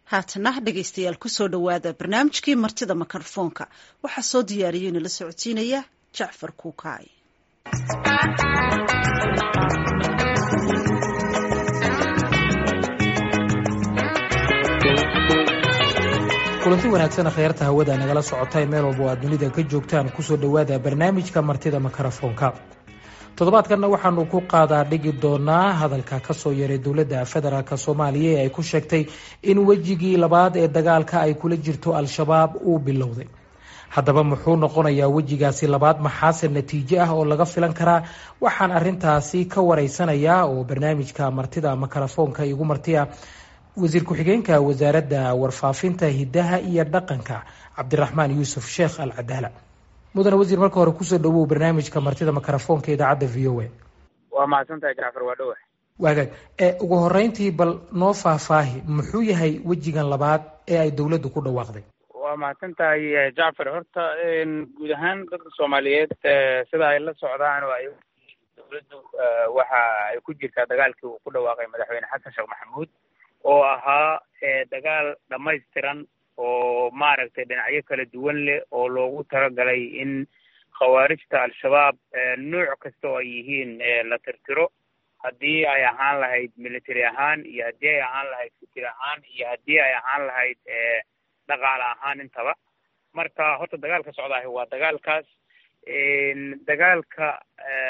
haatana dhegaystayaal kusoo dhowaada barnaamijkii martida mikrofoonka waxaa soo diyaariyey inala socodsiinaya jacfar kuukaay kulanti wanaagsan khyaarta hawada nagala socota meel walba oo aad dunida ka joogtaan kusoo dhowaada barnaamijka martida mikrofoonka toddobaadkanna waxaanu ku qaadaa dhigi doonaa hadalka kasoo yaray dowladda federaalk soomaaliya ee ay ku sheegtay in wejigii labaad ee dagaalka ay kula jirto al-shabaab uu bilowday haddaba muxuu noqonayaa wejigaasi labaad maxaase natiijo ah oo laga filan karaa waxaan arintaasi ka wareysanayaa oo barnaamijka martida mikrofoonka igu martiya wasiir ku-xigeenka wasaaradda warfaafinta hidaha iyo dhaqanka cabdiraxmaan yuusuf sheekh al cadaala mudane wasiir marka hore kusoo dhawow barnaamijka martida mikrofoonka idaacadda v o a waa mahadsantahay jacfar waa dhowa waagaag ugu horeyntii bal noo faahfaahi muxuu yahay wejigan labaad ee ay dowladdu ku dhawaaqday waa mahadsan tahay jacfar horta guud ahaan dadka soomaaliyeed sida ay la socdaan oo ay dowladdu waxa ay ku jirtaa dagaalkii uu ku dhawaaqay madaxweyne xasan sheekh maxamuud oo ahaa dagaal dhamaystiran oo maaragtay dhinacyo kala duwan leh oo loogu talagalay in khawaarijta al-shabaab nooc kasta oo ay yihiin la tirtiro haddii ay ahaan lahayd military ahaan iyo haddii ay ahaan lahayd fikir ahaan iyo haddii ay ahaan lahayd dhaqaale ahaan intaba marka horta dagaalka socdaahi waa dagaalkaas dagaalka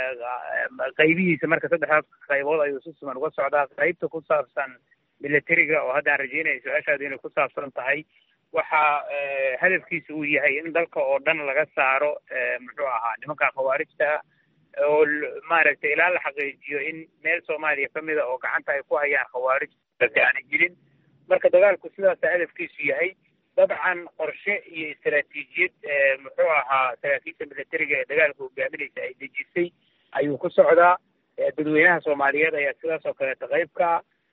qaybihiisa marka saddexdaas qaybood ayuu si siman uga socdaa qaybta ku saabsan militariga oo hadda aan rajeynaya su-aashaadu inay ku saabsan tahay waxa hadafkiisa uu yahay in dalka oo dhan laga saaro muxuu ahaa nimanka khawaarijta oo maaragtay ilaa la xaqiijiyo in meel soomaaliya kamida oo gacanta ay ku hayaan khawaarij aanay jirin marka dagaalku sidaasa hadafkiisu yahay dabcan qorshe iyo istaraatiijiyad muxuu ahaa saraakiisha militariga ee dagaalka hogaaminaysa ay dejisay ayuu ku socdaa dadweynaha soomaaliyeed ayaa sidaas oo kaleeta qaybka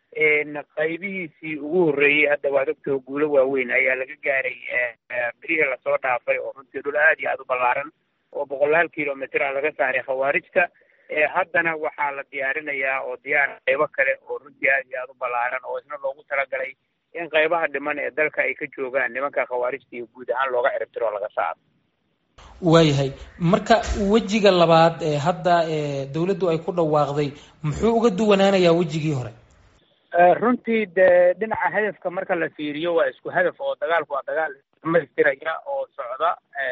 qaybihiisii ugu horreeyey hadda waad ogtao guulo waaweyn ayaa laga gaaray berihii lasoo dhaafay oo runtii dhul aad iyo aada u ballaaran oo boqolaal kilomitr a laga saaray khawaarijta haddana waxaa la diyaarinayaa oo diyaar qaybo kale oo runtii aad iyo aada u ballaaran oo isna loogu talagalay in qaybaha dhiman ee dalka ay ka joogaan nimanka khawaarijta iyo guud ahaan looga ciribtiro laga saaro waayahay marka wejiga labaad ee hadda dowladdu ay ku dhawaaqday muxuu uga duwanaanayaa wejigii hore runtii de dhinaca hadafka marka la fiiriyo waa isku hadaf oo dagaalku waa dagaal dhamaystiraya oo socda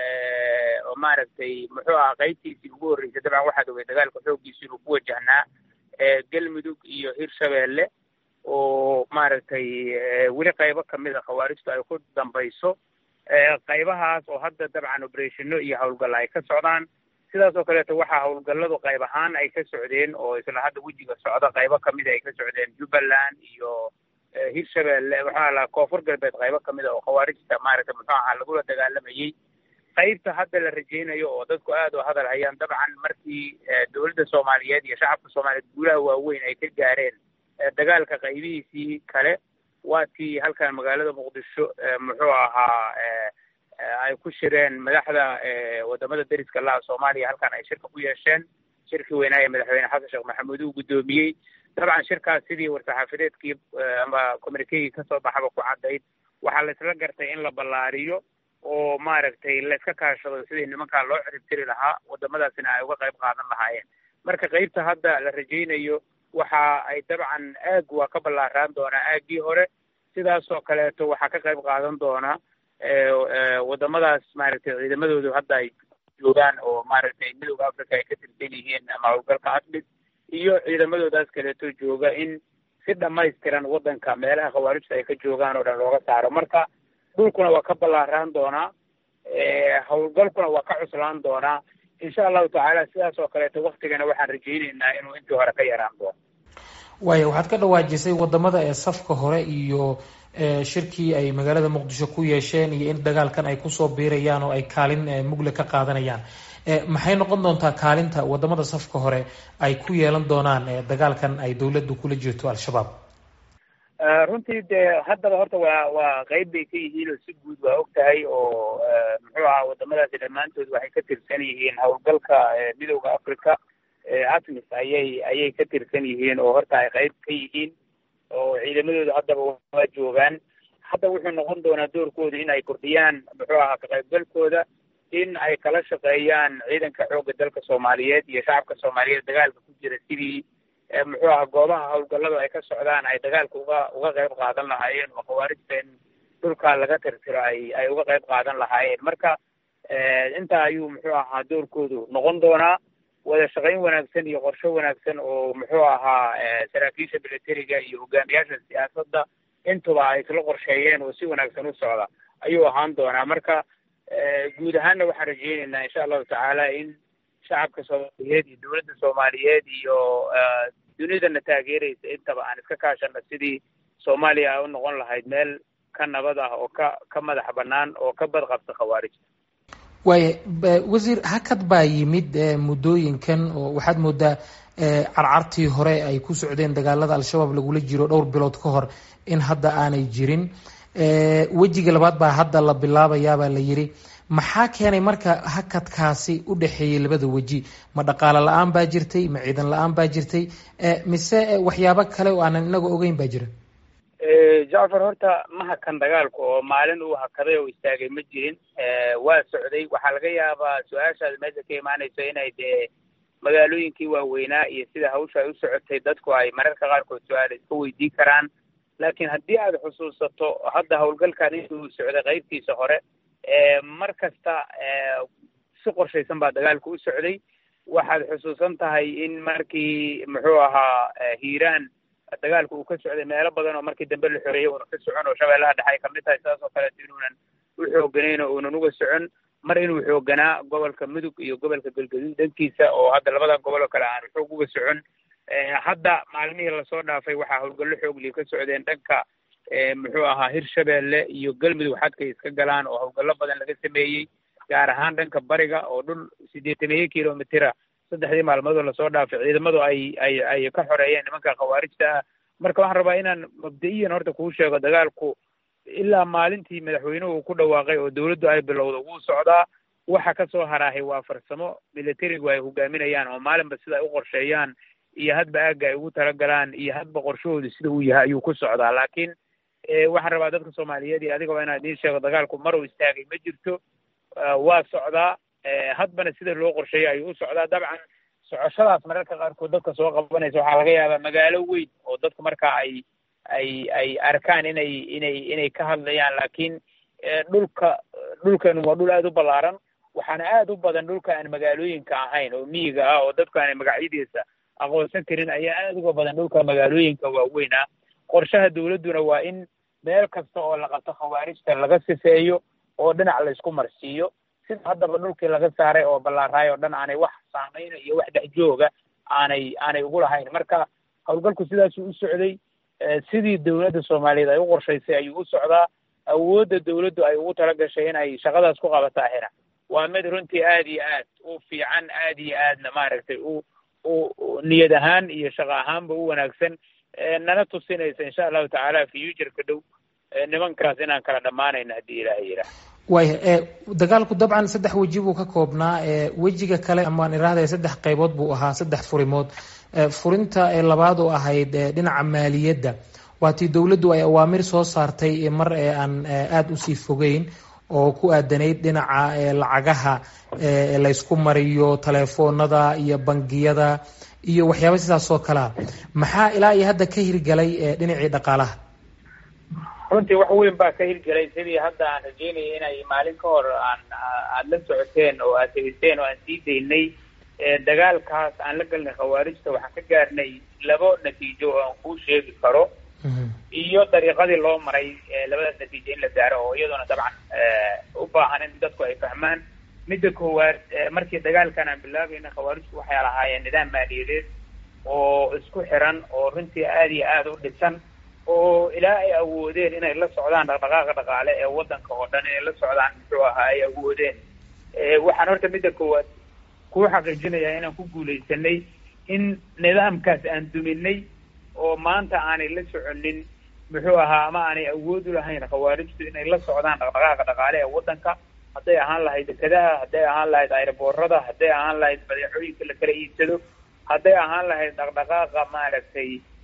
oo maaragtay muxuu ahaa qaybtiisii ugu horreysay dabcan waxaad ogay dagaalka xooggiisi inuu ku wajahnaa galmudug iyo hirshabeelle oo maaragtay weli qaybo kamid a khawaarijtu ay ku dambayso qaybahaas oo hadda dabcan oberethino iyo howlgalla ay ka socdaan sidaas oo kaleeto waxaa howlgalladu qayb ahaan ay ka socdeen oo isla hadda wejiga socda qaybo kamida ay ka socdeen jubbaland iyo hirshabelle waxaa la koonfur galbeed qaybo kamid a oo khawaarijta maaragtay muxuu ahaa lagula dagaalamayey qaybta hadda la rajeynayo oo dadku aad u hadal hayaan dabcan markii dowladda soomaaliyeed iyo shacabka soomaaliyeed guulaha waaweyn ay ka gaareen dagaalka qaybihiisii kale waa tii halkan magaalada muqdisho muxuu ahaa ay ku shireen madaxda wadamada deriska laha soomaaliya halkan ay shirka ku yeesheen shirkii weynaaye madaxweyne xasan sheekh maxamuud uu guddoomiyey dabcan shirkaas sidii war-saxaafadeedkii ama communikegii kasoo baxaba ku caddayd waxaa la isla gartay in la ballaariyo oo maaragtay la iska kaashado sidii nimankaa loo ciribtiri lahaa wadamadaasina ay uga qayb qaadan lahaayeen marka qaybta hadda la rajaynayo waxa ay dabcan aag waa ka ballaaraan doonaa aaggii hore sidaasoo kaleeto waxaa ka qayb qaadan doona wadamadaas maaragtay ciidamadoodu hadda ay joogaan oo maaragtay midowda africa ay ka tirsan yihiin ama howlgalka asmid iyo ciidamadoodaas kaleeto jooga in si dhamaystiran waddanka meelaha khawaarijta ay ka joogaan oo dhan looga saaro marka dhulkuna waa ka ballaaraan doonaa howlgalkuna waa ka cuslaan doonaa insha allahu tacaala sidaas oo kaleeto waktigana waxaan rajayneynaa inuu intii hore ka yaraan doono waaya waxaad ka dhawaajisay wadamada ee safka hore iyo shirkii ay magaalada muqdisho ku yeesheen iyo in dagaalkan ay kusoo biirayaan oo ay kaalin mugle ka qaadanayaan maxay noqon doontaa kaalinta wadamada safka hore ay ku yeelan doonaan dagaalkan ay dowladdu kula jirto al-shabaab runtii de haddaba horta waa waa qayb bay ka yihiin oo si guud waa og tahay oo muxuu ahaa wadamadaasi dhammaantood waxay ka tirsan yihiin howlgalka midowda africa atmis ayay ayay ka tirsan yihiin oo horta ay qayb ka yihiin oo ciidamadooda haddaba waa joogaan hadda wuxuu noqon doonaa doorkooda in ay kordhiyaan muxuu ahaa ka qaybgalkooda in ay kala shaqeeyaan ciidanka xoogga dalka soomaaliyeed iyo shacabka soomaaliyeed dagaalka ku jira sidii muxuu ahaa goobaha howlgalladu ay ka socdaan ay dagaalka uga uga qayb qaadan lahaayeen oo khawaarijta in dhulkaa laga tirtiro ay ay uga qayb qaadan lahaayeen marka intaa ayuu muxuu ahaa doorkoodu noqon doonaa wada shaqayn wanaagsan iyo qorsho wanaagsan oo muxuu ahaa saraakiisha militariga iyo hogaamiyaasha siyaasadda intuba ay isla qorsheeyeen oo si wanaagsan u socda ayuu ahaan doonaa marka guud ahaanna waxaan rajeyneynaa insha allahu tacaala in shacabka soomaaliyeed iyo dowladda soomaaliyeed iyo dunidana taageeraysa intaba aan iska kaashano sidii soomaaliya ay u noqon lahayd meel ka nabad ah oo ka ka madax bannaan oo ka badqabta khawaarijta waaya wasiir hakad baa yimid muddooyinkan oo waxaad moodaa carcartii hore ay ku socdeen dagaalada al-shabaab lagula jiro dhowr bilood ka hor in hadda aanay jirin wejiga labaad baa hadda la bilaabayaabaa la yidhi maxaa keenay marka hakadkaasi u dhexeeyey labada weji ma dhaqaalo la-aan baa jirtay ma ciidan la-aan baa jirtay mise waxyaabo kale oo aanan inaga ogeyn baa jira jacfar horta ma hakan dagaalku oo maalin uu hakaday oo istaagay ma jirin waa socday waxaa laga yaabaa su-aashaada meesha ka imaanayso inay dee magaalooyinkii waaweynaa iyo sida hawsha ay u socotay dadku ay mararka qaarkood su-aal iska weydiin karaan laakiin haddii aad xusuusato hadda howlgalkan intuu socday qaybtiisa hore mar kasta si qorshaysan baa dagaalku u socday waxaad xusuusan tahay in markii muxuu ahaa hiiraan dagaalku uu ka socday meelo badan oo markii dambe la xoreeyey uuna ka socon oo shabeellaha dhexe ay kamid tahay sidaas oo kaleeto inuunan u xooganayn oo uunan uga socon mar inuu xooganaa gobolka mudug iyo gobolka galgaduud dhankiisa oo hadda labada gobol oo kale aan xoog uga socon hadda maalmihii lasoo dhaafay waxaa howlgallo xoogliya ka socdeen dhanka muxuu ahaa hirshabeelle iyo galmudug xadkay iska galaan oo howlgallo badan laga sameeyey gaar ahaan dhanka bariga oo dhul siddeetaniyo kilomitira saddexdii maalmoodoo lasoo dhaafay ciidamadu ay ay ay ka xoreeyeen nimanka khawaarijta ah marka waxaan rabaa inaan mabda-iyan horta kuu sheego dagaalku ilaa maalintii madaxweynuhu uu ku dhawaaqay oo dawladdu ay bilowdo wuu socdaa waxa ka soo haraahay waa farsamo militarigu ay hogaaminayaan oo maalinba sida ay u qorsheeyaan iyo hadba aagga ay ugu talagalaan iyo hadba qorshahoodu sida uu yahay ayuu ku socdaa laakiin waxaan rabaa dadka soomaaliyeed iyo adigaba inaan idiin sheego dagaalku mar uu istaagay ma jirto waa socdaa hadbana sida loo qorsheeyo ayuu u socdaa dabcan socoshadaas mararka qaarkood dadka soo qabanaysa waxaa laga yaabaa magaalo weyn oo dadku markaa ay ay ay arkaan inay inay inay ka hadlayaan laakiin dhulka dhulkanu waa dhul aada u ballaaran waxaana aada u badan dhulka aan magaalooyinka ahayn oo miyiga ah oo dadku aanay magacyadiisa aqoonsan karin ayaa aada uga badan dhulka magaalooyinka waaweyn ah qorshaha dawladduna waa in meel kasta oo la qabto khawaarijta laga sifeeyo oo dhinac laysku marsiiyo sida haddaba dhulkii laga saaray oo ballaaraay oo dhan aanay wax saameyna iyo wax dhex jooga aanay aanay ugu lahayn marka howlgalku sidaasuu u socday sidii dawladda soomaaliyeed ay u qorshaysay ayuu u socdaa awoodda dawladdu ay ugu tala gashay in ay shaqadaas ku qabataahina waa mid runtii aada iyo aad u fiican aada iyo aadna maaragtay u u niyad ahaan iyo shaqo ahaanba u wanaagsan nana tusinaysa insha allahu tacaala futureka dhow nimankaas inaan kala dhammaanayno haddii ilaahay yidhaah waaya dagaalku dabcan saddex weji buu ka koobnaa wejiga kale amaan iraahday saddex qaybood buu ahaa saddex furimood furinta labaad oo ahayd dhinaca maaliyadda waatii dowladdu ay awaamir soo saartay mar aan aada usii fogeyn oo ku aadanayd dhinaca lacagaha laysku mariyo telefoonada iyo bangiyada iyo waxyaaba sidaas oo kalea maxaa ilaa iyo hadda ka hirgalay dhinacii dhaqaalaha runtii wax weyn baa ka hirgelay sidii hadda aan rajeynaya inay maalin ka hor aan aada la socoteen oo aad tegiseen oo aan sii daynay dagaalkaas aan la galnay khawaarijta waxaan ka gaarnay labo natiijo oo aan kuu sheegi karo iyo dariiqadii loo maray labadaas natiijo in la gaaro oo iyaduna dabcan u baahan in dadku ay fahmaan midda koowaad markii dagaalkan aan bilaabayna khawaarijtu waxay lahaayeen nidaam maaliyadeed oo isku xiran oo runtii aada iyo aada u dhisan oo ilaa ay awoodeen inay la socdaan dhaqdhaqaaqa dhaqaale ee waddanka oo dhan inay la socdaan muxuu ahaa ay awoodeen waxaan horta midda koowaad kuu xaqiijinayaa inaan ku guulaysanay in nidaamkaas aan duminay oo maanta aanay la soconin muxuu ahaa ama aanay awood u lahayn khawaarijtu inay la socdaan dhaqdhaqaaqa dhaqaale ee waddanka hadday ahaan lahayd dekadaha hadday ahaan lahayd ayraboorada hadday ahaan lahayd badeecooyinka la kala iibsado hadday ahaan lahayd dhaqdhaqaaqa maaragtay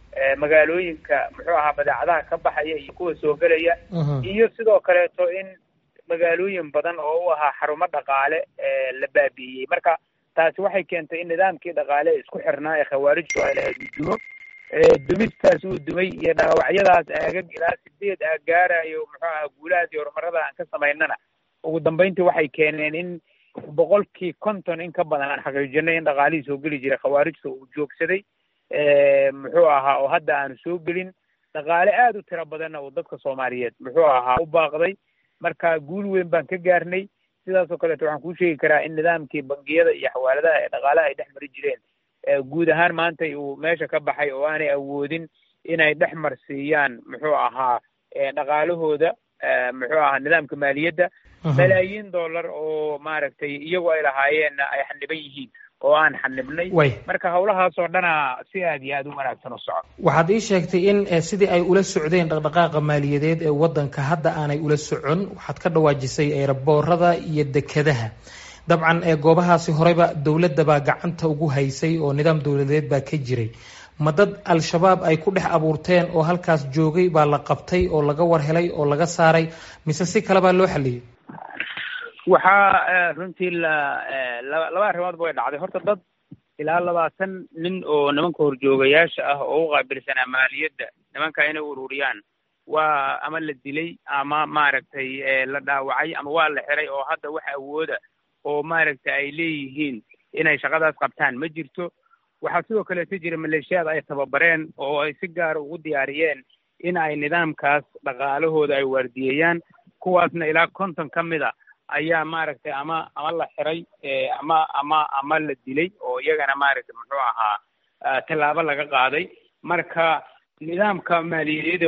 magaalooyinka muxuu ahaa badeecadaha ka baxaya iyo kuwa soo gelaya iyo sidoo kaleeto in magaalooyin badan oo u ahaa xarumo dhaqaale la baabi'iyey marka taasi waxay keentay in nidaamkii dhaqaale ee isku xirnaa ee khawaarijtu ay lahayd uu dumo dumistaas uu dumay iyo dhaawacyadaas aagag ilaa sideed aag gaarayo muxuu ahaa guulahaas iyo horumarada aan ka samaynana ugu dambeyntii waxay keeneen in boqolkii konton in ka badan aan xaqiijinay in dhaqaalihii soo geli jiray khawaarijta uu joogsaday muxuu ahaa oo hadda aanu soo gelin dhaqaale aada u tiro badanna uu dadka soomaaliyeed muxuu ahaa u baaqday marka guul weyn baan ka gaarnay sidaas oo kaleeto waxaan kuu sheegi karaa in nidaamkii bangiyada iyo xawaaladaha ee dhaqaalaha ay dhex mari jireen guud ahaan maanta uu meesha ka baxay oo aanay awoodin inay dhex marsiiyaan muxuu ahaa dhaqaalahooda muxuu ahaa nidaamka maaliyadda malaayiin dollar oo maaragtay iyagu ay lahaayeenna ay xaniban yihiin oo aan xanibnay marka hawlahaas oo dhana si aad iyo aada u wanaagsan u soco waxaad ii sheegtay in sidii ay ula socdeen dhaqdhaqaaqa maaliyadeed ee waddanka hadda aanay ula socon waxaad ka dhawaajisay eeraboorada iyo dekedaha dabcan goobahaasi horeyba dowladda baa gacanta ugu haysay oo nidaam dowladeed baa ka jiray ma dad al-shabaab ay ku dhex abuurteen oo halkaas joogay baa la qabtay oo laga war helay oo laga saaray mise si kale baa loo xaliyey waxaa runtii la laba arrimoodba way dhacday horta dad ilaa labaatan nin oo nimanka horjoogayaasha ah oo u qaabilsanaa maaliyadda nimanka inay ururiyaan waa ama la dilay ama maaragtay la dhaawacay ama waa la xiray oo hadda wax awooda oo maaragtay ay leeyihiin inay shaqadaas qabtaan ma jirto waxaa sidoo kaleeto jira maleeshiyaad ay tababareen oo ay si gaara ugu diyaariyeen in ay nidaamkaas dhaqaalahooda ay waardiyeeyaan kuwaasna ilaa konton ka mid a ayaa maaragtay ama ama la xiray ama ama ama la dilay oo iyagana maaragtay muxuu ahaa tallaabo laga qaaday marka nidaamka maaliyadeed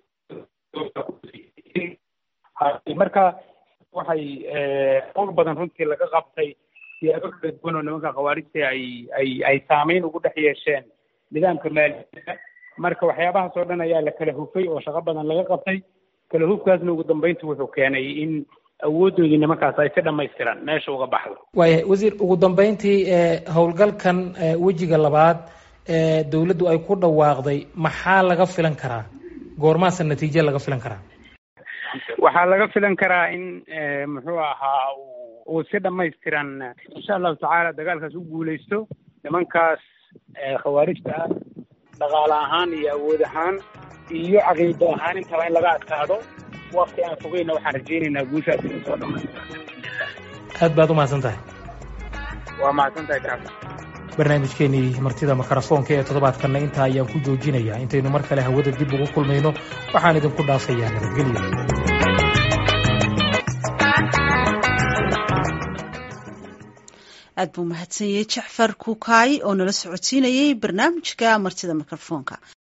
marka waxay qowl badan runtii laga qabtay siyaabo kala duwan oo nimanka khawaarijta ay ay ay saameyn ugu dhex yeesheen nidaamka maaliyadda marka waxyaabahaas oo dhan ayaa la kala hufay oo shaqo badan laga qabtay kala hufkaasna ugu dambeyntii wuxuu keenay in awoodoodii nimankaas ay si dhammaystiran meesha uga baxdo waaya wasiir ugu dambeyntii howlgalkan wejiga labaad ee dowladdu ay ku dhawaaqday maxaa laga filan karaa goormaasa natiijo laga filan karaa waxaa laga filan karaa in muxuu ahaa uu si dhammaystiran insha allahu tacaala dagaalkaas u guuleysto nimankaas khawaarijta ah dhaqaale ahaan iyo awood ahaan iyo caqiido ahaan intaba in laga adkaado wakti aan fogeyna waxaan rajaynaynaa guushaas inay soo dhamaystirto aad baad u mahadsan tahay waa mahadsan tahay jacfar barnaamijkeenii martida makarafoonka ee toddobaadkanna intaa ayaan ku joojinayaa intaynu mar kale hawada dib ugu kulmayno waxaan idinku dhaafayaa nabadgelyo aad buu mahadsan yahay jacfar kuukaay oo nala socodsiinayay barnaamijka martida mikrofoonka